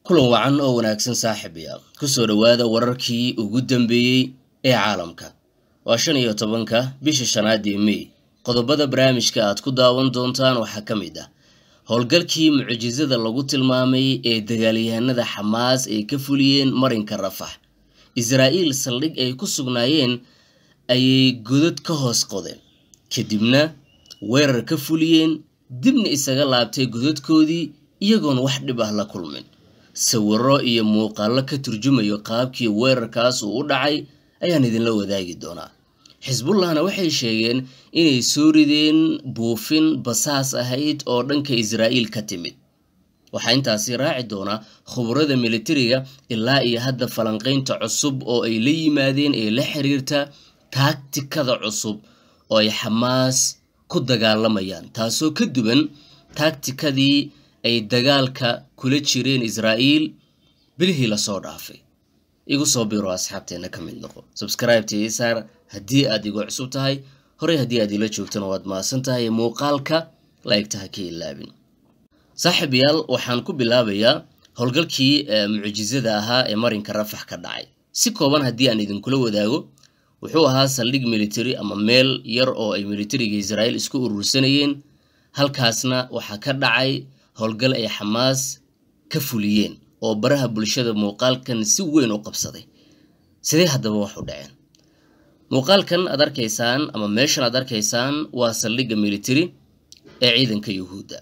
kulan wacan oo wanaagsan saaxiibaya kusoo dhowaada wararkii ugu dambeeyey ee caalamka waa shan iyo tobanka bisha shanaad ee mey qodobada barnaamijka aad ku daawan doontaan waxaa ka mid ah howlgalkii mucjisada lagu tilmaamay ee dagaalyahanada xamaas ay ka fuliyeen marinka rafax israa'iil saldhig ay ku sugnaayeen ayay godad ka hoos qodeen kadibna weerar ka fuliyeen dibna isaga laabtay godadkoodii iyagoon wax dhib ah la kulmin sawiro iyo muuqaallo ka turjumayo qaabkii weerarkaas uu u dhacay ayaan idinla wadaagi doonaa xisbullahna waxay sheegeen inay soo rideen buufin basaas ahayd oo dhanka israa'iil ka timid waxaa intaasi raaci doonaa khuburada militariga ilaa iyo hadda falanqaynta cusub oo ay la yimaadeen ee la xiriirta taagtikada cusub oo ay xamaas ku dagaalamayaan taasoo ka duwan taagtikadii ay dagaalka kula jireen israa'iil bilihii lasoo dhaafay igu soo biro asxaabteena ka mid noqo subscribe-ta isaar haddii aad igu cusub tahay horey haddii aad ila joogtana waad mahadsan tahay muuqaalka laegta ha ka ilaabin saaxiibayaal waxaan ku bilaabayaa howlgalkii mucjisada ahaa ee marinka rafax ka dhacay si kooban haddii aan idinkula wadaago wuxuu ahaa saldhig military ama meel yar oo ay militariga israa'iil isku urursanayeen halkaasna waxaa ka dhacay howlgal ay xamaas ka fuliyeen oo baraha bulshada muuqaalkan si weyn u qabsaday sidee haddaba wax u dhaceen muuqaalkan aad arkaysaan ama meeshan aad arkaysaan waa saldhigga military ee ciidanka yuhuudda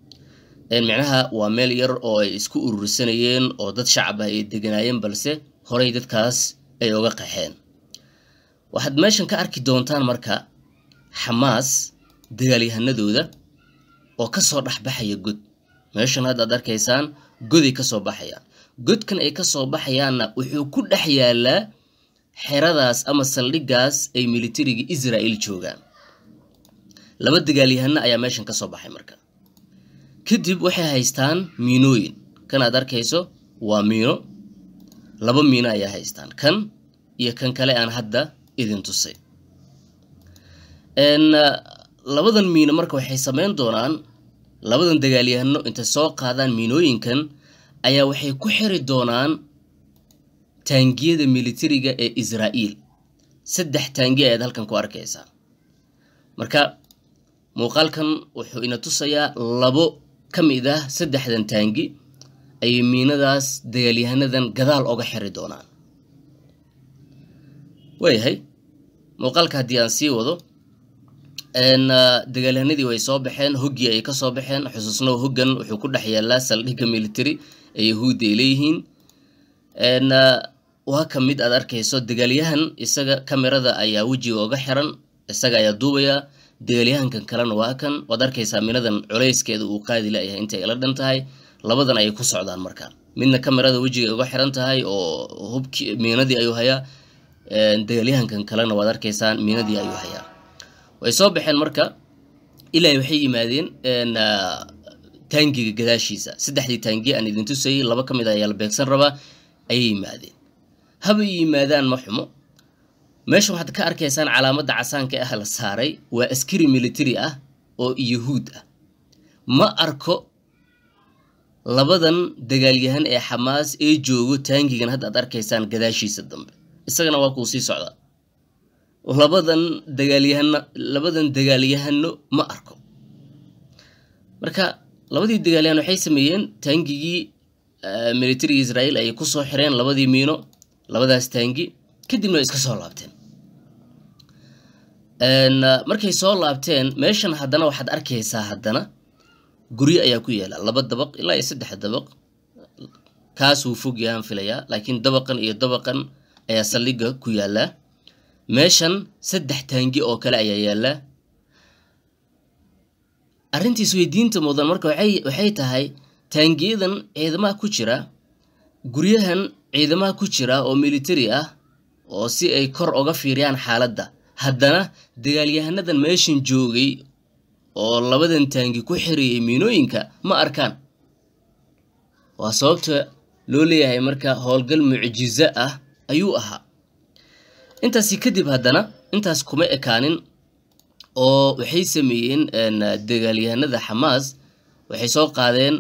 micnaha waa meel yar oo ay isku urursanayeen oo dad shacab ah ay deganaayeen balse horey dadkaas ay oga qaxeen waxaad meeshan ka arki doontaan marka xamaas dagaalyahanadooda oo kasoo dhexbaxaya god meeshan hadda ad arkaysaan goday kasoo baxayaan godkan ay kasoo baxayaanna wuxuu ku dhex yaalaa xeradaas ama saldhiggaas ay militariga israa'iil joogaan laba dagaalyahano ayaa meeshan kasoo baxay marka kadib waxay haystaan miinooyin kan aad arkayso waa miino laba miino ayaa haystaan kan iyo kan kale aan hadda idin tusay labadan miino marka waxay samayn doonaan labadan dagaalyahano intay soo qaadaan miinooyinkan ayaa waxay ku xiri doonaan taangiyada militariga ee israa'iil saddex taangi ayaad halkan ku arkaysaa marka muuqaalkan wuxuu ina tusayaa labo ka mid ah saddexdan taangi ayay miinadaas dagaalyahanadan gadaal oga xiri doonaan waayahay muuqaalka haddii aan sii wado dagaalyahanadii way soo baxeen hoggii ay kasoo baxeen xusuusnow hoggan wuxuu ku dhex yaalaa saldhigga military ee yahuudda ay leeyihiin waa ka mid aad arkayso dagaalyahan isaga kamerada ayaa wejiga oga xiran isaga ayaa duubaya dagaalyahankan kalena waa kan waad arkaysaa minadan culayskeeda uu qaadi layahay intay ila dhan tahay labadan ayay ku socdaan marka midna kamerada wejiga uga xiran tahay oo hubki miinadii ayuu hayaa dagaalyahankan kalena waad arkaysaan miinadii ayuu hayaa way soo baxeen marka ilaa waxay yimaadeen taangiga gadaashiisa saddexdii taangi aan idin tusayay laba ka mid a ayaa la beegsan rabaa ayay yimaadeen habay yimaadaan ma xumo meesha waxaad ka arkaysaan calaamadda casaanka ah la saaray waa askari military ah oo yuhuud ah ma arko labadan dagaalyahan ee xamaas ee joogo taangigan hadda aad arkaysaan gadaashiisa dambe isagana waa kuu sii socdaa labadan dagaalyahano labadan dagaalyahano ma arko marka labadii dagaalyahan waxay sameeyeen taangigii militariga israa'iil ayay kusoo xireen labadii miino labadaas taangi kadibna way iska soo laabteen markay soo laabteen meeshan haddana waxaad arkaysaa haddana guryo ayaa ku yaala laba dabaq ilaa iyo saddex dabaq kaasuu fog yahaan filayaa laakiin dabaqan iyo dabaqan ayaa saldhigga ku yaallaa meeshan saddex taangi oo kale ayaa yaallaa arrintiis weydiinta mudan marka waxay tahay taangiyadan ciidamaha ku jira guryahan ciidamaha ku jira oo military ah oo si ay kor oga fiiriyaan xaaladda haddana dagaalyahanadan meeshan joogay oo labadan taangi ku xiriyay miinooyinka ma arkaan waa sababta loo leeyahay marka howlgal mucjizo ah ayuu ahaa intaasi kadib haddana intaas kuma ekaanin oo waxay sameeyeen dagaalyahanada xamaas waxay soo qaadeen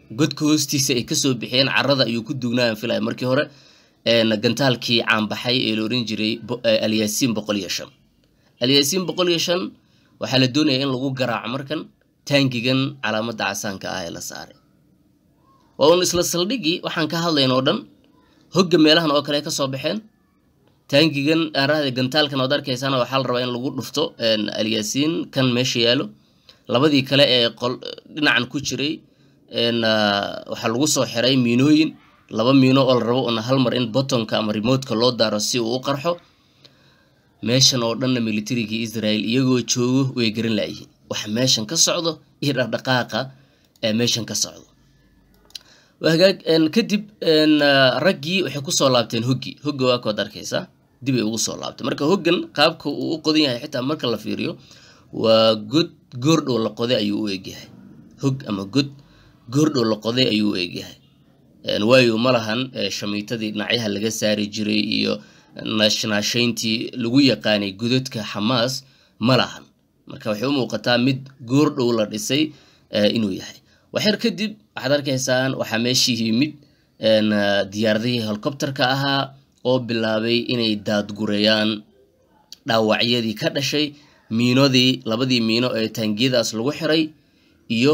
godka hoostiisa ay kasoo bixiyeen carada ayuu ku duugnaayan filaya markii hore gantaalkii caanbaxay ee la oran jiray alyaasiin boqol iyo shan alyaasiin boqol iyo shan waxaa la doonaya in lagu garaaco markan taangigan calaamadda casaanka ah ee la saaray waa uun isla saldhigii waxaan ka hadlayn oo dhan hogga meelahan oo kale ka soo baxeen taangigan aarahda gantaalkan ood arkaysaana waxaa la rabaa in lagu dhufto alyaasiin kan meesha yaalo labadii kale ee qol dhinacan ku jiray waxaa lagu soo xiray miinooyin laba miino oo la rabo una hal mar in botonka ama remotka loo daaro si uu u qarxo meeshan oo dhanna militarigii israel iyagoo joogo way garan laayihiin waxa meeshan ka socdo iyo dhaqdhaqaaqa ee meeshan ka socdo hagaag kadib raggii waxay kusoo laabteen hoggi hogga waa kood arkaysaa dib ay ugu soo laabtay marka hoggan qaabka uu u qodan yahay xitaa marka la fiiriyo waa god goordhow la qoday ayuu u egyahay hog ama god goordhow la qoday ayuu u egyahay waayo ma lahan shamiitadii dhinacyaha laga saari jiray iyo naashnaashayntii lagu yaqaanay godadka xamaas ma lahan marka waxay u muuqataa mid goordhow la dhisay inuu yahay waxyar kadib waxaad arkaysaan waxaa meeshii yimid diyaaradihii helicopterka ahaa oo bilaabay inay daadgureeyaan dhaawacyadii ka dhashay miinodii labadii miino ee taangiyadaas lagu xiray iyo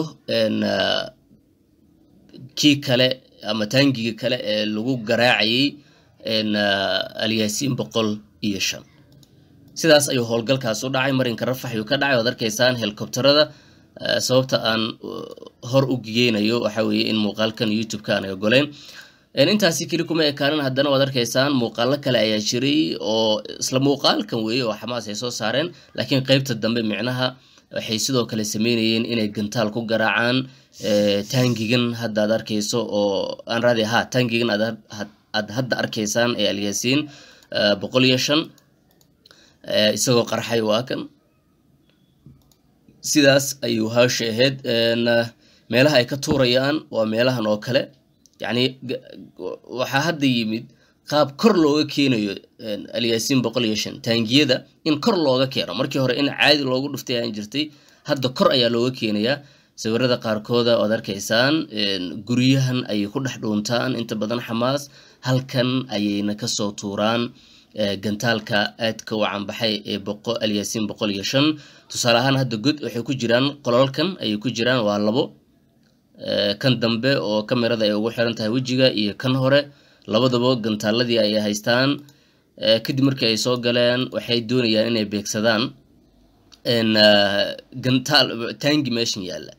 kii kale ama taangiga kale ee lagu garaacayay alyaasiin boqol iyo shan sidaas ayuu howlgalkaas u dhacay marinka rafax ayuu ka dhacay oad arkaysaan helicopterada sababta aan hor u geynayo waxa weeye in muuqaalkan youtube-ka aan ogoleyn intaasi keli kuma ekaanin haddana waad arkaysaan muuqaalo kale ayaa jiray oo isla muuqaalkan weeye oo xamaas ay soo saareen laakiin qeybta dambe micnaha waxay sidoo kale sameynayeen inay gantaal ku garaacaan taangigan hadda aad arkayso oo aan raadi ha taangigan aad hadda arkaysaan ee alyaasiin boqol iyo shan isagoo qarxay waa kan sidaas ayuu hawsha ahayd meelaha ay ka tuurayaan waa meelahan oo kale yacni waxaa hadda yimid qaab kor looga keenayo alyaasiin boqol iyo shan taangiyada in kor looga keeno markii hore in caadi loogu dhuftay aan jirtay hadda kor ayaa looga keenayaa sawirada qaarkooda oad arkaysaan guryahan ayay ku dhex dhuuntaan inta badan xamaas halkan ayayna kasoo tuuraan gantaalka aadka u canbaxay ee alyaasiin boqol iyo shan tusaale ahaan hadda god waxay ku jiraan qolalkan ayay ku jiraan waa labo kan dambe oo kamerada ay ugu xiran tahay wejiga iyo kan hore labadaba gantaaladii ayay haystaan kadib markii ay soo galeen waxay doonayaan inay beegsadaan gantaal taangi meeshan yaalla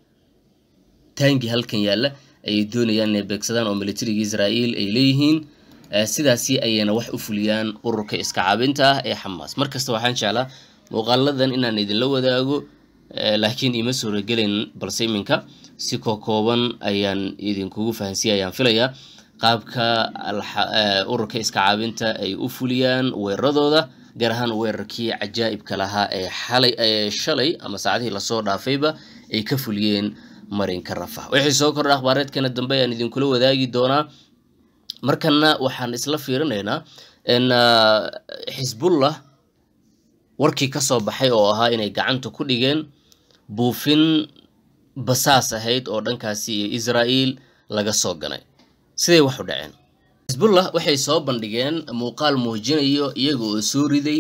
taangi halkan yaalla ayay doonayaan inay beegsadaan oo militariga israa'iil ay leeyihiin sidaasi ayayna wax u fuliyaan ururka iska caabinta ah ee xamaas markasta waxaan jeclaa muuqaaladan inaan idinla wadaago laakiin ima suuragelayn balse iminka si kokooban ayaan idinkugu fahansiya ayaan filayaa qaabka ururka iska caabinta ay u fuliyaan weeraradooda gaar ahaan weerarkii cajaa'ibka lahaa ee xalay ee shalay ama saacadihii lasoo dhaafayba ay ka fuliyeen marinka rafax wixii soo kordha akhbaareedkana dambe ayaan idinkula wadaagi doonaa markana waxaan isla fiirinaynaa in xisbullah warkii ka soo baxay oo ahaa inay gacanta ku dhigeen buufin basaas ahayd oo dhankaasi iyo israa'iil laga soo ganay siday wax u dhaceen xisbullah waxay soo bandhigeen muuqaal muujinayo iyaga oo soo riday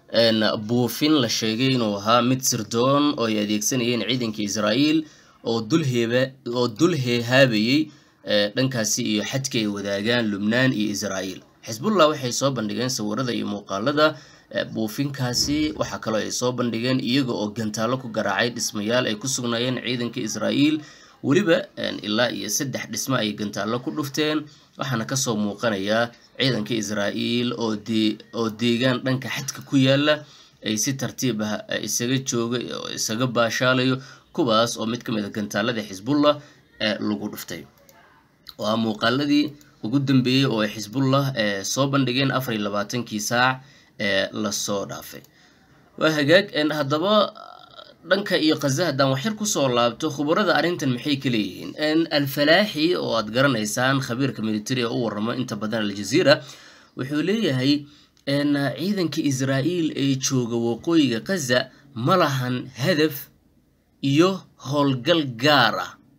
buufin la sheegay inuu ahaa mid sirdoon oo ay adeegsanayeen ciidanka israa'iil oo dulheeba oo dul heehaabayey dhankaasi iyo xadka ay wadaagaan lubnaan iyo israa'iil xisbullah waxay soo bandhigeen sawirada iyo muuqaalada buufinkaasi waxaa kaloo ay soo bandhigeen iyaga oo gantaalo ku garaacay dhismayaal ay ku sugnaayeen ciidanka israa'iil weliba ilaa iyo saddex dhismo ay gantaallo ku dhufteen waxaana kasoo muuqanayaa ciidanka israa'iil oo deegaan dhanka xadka ku yaala ay si tartiib ah isaga jooga oo isaga baashaalayo kuwaas oo mid ka mid a gantaalada xisbullah lagu dhuftay waa muuqaaladii ugu dambeeyey oo ay xisbullah soo bandhigeen afar iyo labaatankii saac ee lasoo dhaafay waa hagaag haddaba dhanka iyo khaza haddaan waxyar kusoo laabto khubarada arrintan maxay ka leeyihiin alfalaaxi oo aad garanaysaan khabiirka militari ee u waramo inta badan aljaziira wuxuu leeyahay ciidanka israa'iil ee jooga waqooyiga khaza ma lahan hadaf iyo howlgal gaar ah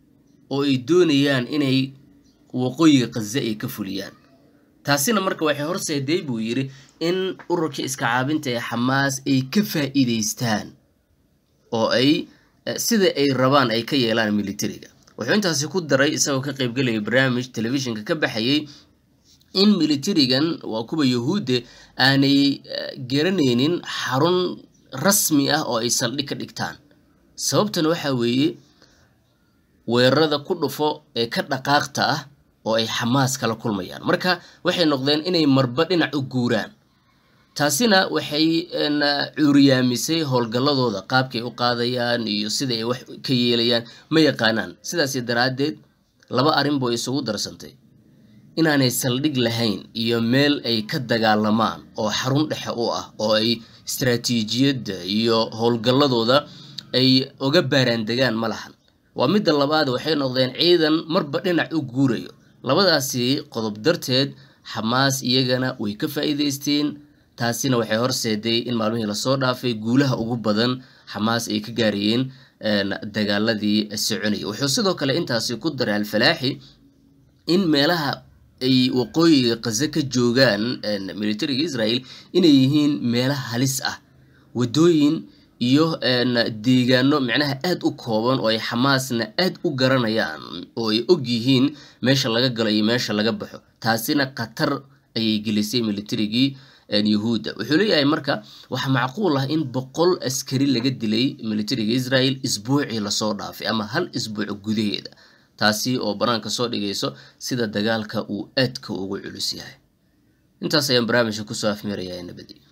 oo ay doonayaan inay waqooyiga khaza ay ka fuliyaan taasina marka waxay horseeday buu yidhi in ururkii iska caabinta ee xamaas ay ka faa'iidaystaan oo ay sida ay rabaan ay ka yeelaan militariga wuxuu intaasi ku daray isagoo ka qaybgelaya barnaamij telefishinka ka baxayay in militarigan waa kuwa yahuudde aanay garanaynin xarun rasmi ah oo ay saldhig ka dhigtaan sababtana waxaa weeye weerarada ku dhufo ee ka dhaqaaqta ah oo ay xamaas kala kulmayaan marka waxay noqdeen inay marba dhinac u guuraan taasina waxay cuuriyaamisay howlgalladooda qaabkay u qaadayaan iyo sida ay wax ka yeelayaan ma yaqaanaan sidaasi daraaddeed laba arrin boo isugu darsantay inaanay saldhig lahayn iyo meel ay ka dagaalamaan oo xarun dhexe u ah oo ay istaraatiijiyadda iyo howlgalladooda ay uga baaraandegaan ma lahan waa midda labaad waxay noqdeen ciidan marba dhinac u guurayo labadaasi qodob darteed xamaas iyagana way ka faa'iidaysteen taasina waxay horseeday in maalmihii lasoo dhaafay guulaha ugu badan xamaas ay ka gaarayeen dagaaladii soconayay wuxuu sidoo kale intaasi ku daray alfalaaxi in meelaha ay waqooyiga khaza ka joogaan militariga israel inay yihiin meelaha halis ah waddooyin iyo deegaano micnaha aad u kooban oo ay xamaasna aad u garanayaan oo ay og yihiin meesha laga galo iyo meesha laga baxo taasina khatar ayay gelisay militarigii yahuudda wuxuu leeyahay marka waxaa macquul ah in boqol askari laga dilay militariga israel isbuucii lasoo dhaafay ama hal isbuuc gudaheeda taasi oo banaanka soo dhigayso sida dagaalka uu aadka ugu culus yahay intaas ayaan barnaamijka kusoo afmeerayaa nabadi